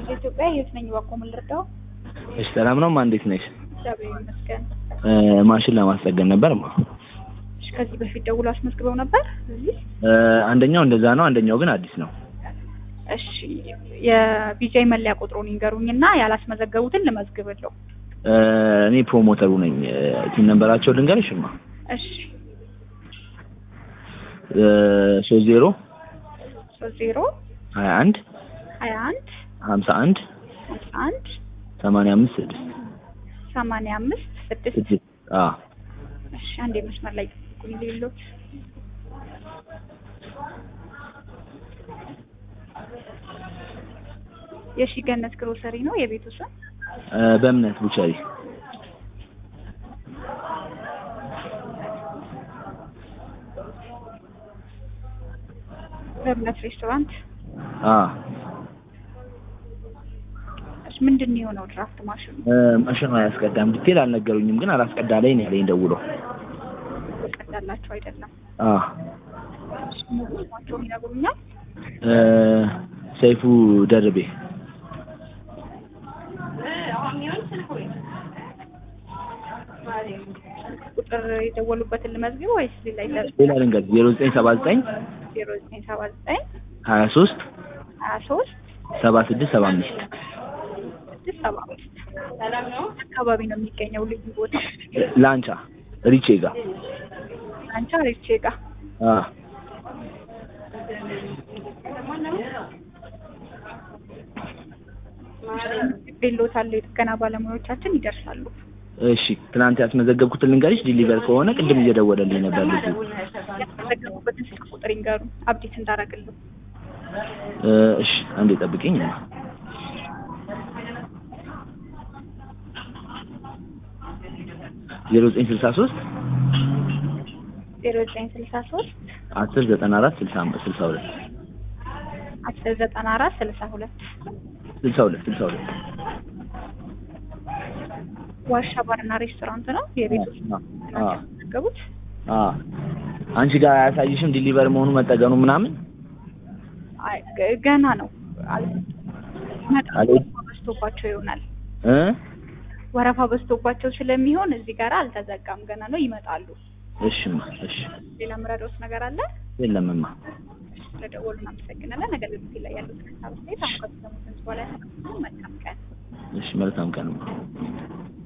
ኢትዮጵያ ህይወት ነኝ። እባክዎ ምን ልርዳው? እሺ ሰላም ነው ማ እንዴት ነሽ? እግዚአብሔር ይመስገን። እ ማሽን ለማስጠገን ነበር ማ እሺ ከዚህ በፊት ደውሎ አስመዝግበው ነበር እዚህ? እ አንደኛው እንደዛ ነው፣ አንደኛው ግን አዲስ ነው። እሺ የቢጃይ መለያ ቁጥሩን ይንገሩኝና ያላስመዘገቡትን ልመዝግብለው። እ እኔ ፕሮሞተሩ ነኝ። ቲም ነንበራቸው ልንገርሽማ እሺ ሶስት ዜሮ ሶስት ዜሮ ሀያ አንድ ሀያ አንድ ሀምሳ አንድ ሀምሳ አንድ ሰማንያ አምስት ስድስት ሰማንያ አምስት ስድስት ስድስት አዎ እሺ አንዴ መስመር ላይ ጠብቁኝ ሌሎት የሺ ገነት ግሮሰሪ ነው የቤቱ ስም እ በእምነት ቡቸሪ በእምነት ሬስቶራንት አዎ እሺ ምንድን ነው የሆነው ድራፍት ማሽኑ እ ማሽኑ አያስቀዳም። ዲቴል አልነገሩኝም፣ ግን አላስቀዳ ላይ ነው ያለኝ ደውሎ። ቀዳላቸው አይደለም አዎ እሺ ሙሉ ስማቸውን ይነግሩኛል እ ሰይፉ ደርቤ ቁጥር የደወሉበትን ልመዝግብ ወይስ ሌላ ይዘ- ሌላ ልንገር ዜሮ ዘጠኝ ሰባ ዘጠኝ ዜሮ ዘጠኝ ሰባ ዘጠኝ ሀያ ሶስት ሀያ ሶስት ሰባ ስድስት ሰባ አምስት ስድስት ሰባ አምስት አካባቢ ነው የሚገኘው ልዩ ቦታ ላንቻ ሪቼ ጋር አንቻ ሬቼ ጋ አዎ ቤሎታል የጥገና ባለሙያዎቻችን ይደርሳሉ እሺ ትናንት ያስመዘገብኩትን ልንገርሽ ዲሊቨር ከሆነ ቅድም እየደወለልኝ ነበር ልጁ ያስመዘገቡበትን ስልክ ቁጥር ይንገሩ አብዴት እንዳረግልሁ እ እሺ አንዴ ጠብቂኝ ዜሮ ዘጠኝ ስልሳ ሶስት ዜሮ ዘጠኝ ስልሳ ሶስት አስር ዘጠና አራት ስልሳ ስልሳ ሁለት አስር ዘጠና አራት ስልሳ ሁለት ስልሳ ሁለት ስልሳ ሁለት ዋሻ ባርና ሬስቶራንት ነው የቤት ውስጥ አዎ ያስመዘገቡት አዎ አንቺ ጋር አያሳይሽም ዲሊቨር መሆኑ መጠገኑ ምናምን አይ ገ- ገና ነው አል- ይመጣሉ። አለ- ወረፋ በዝቶባቸው ይሆናል እ ወረፋ በዝቶባቸው ስለሚሆን እዚህ ጋር አልተዘጋም ገና ነው ይመጣሉ እሺማ እሺ ሌላ ምረዳውስ ነገር አለ የለምማ ስለደወሉ እናመሰግናለን ነገር ግን እዚህ ላይ ያሉት ሀሳብ አስተያየት አሁን ከተሰሙት በኋላ መልካም ቀን እሺ መልካም ቀንማ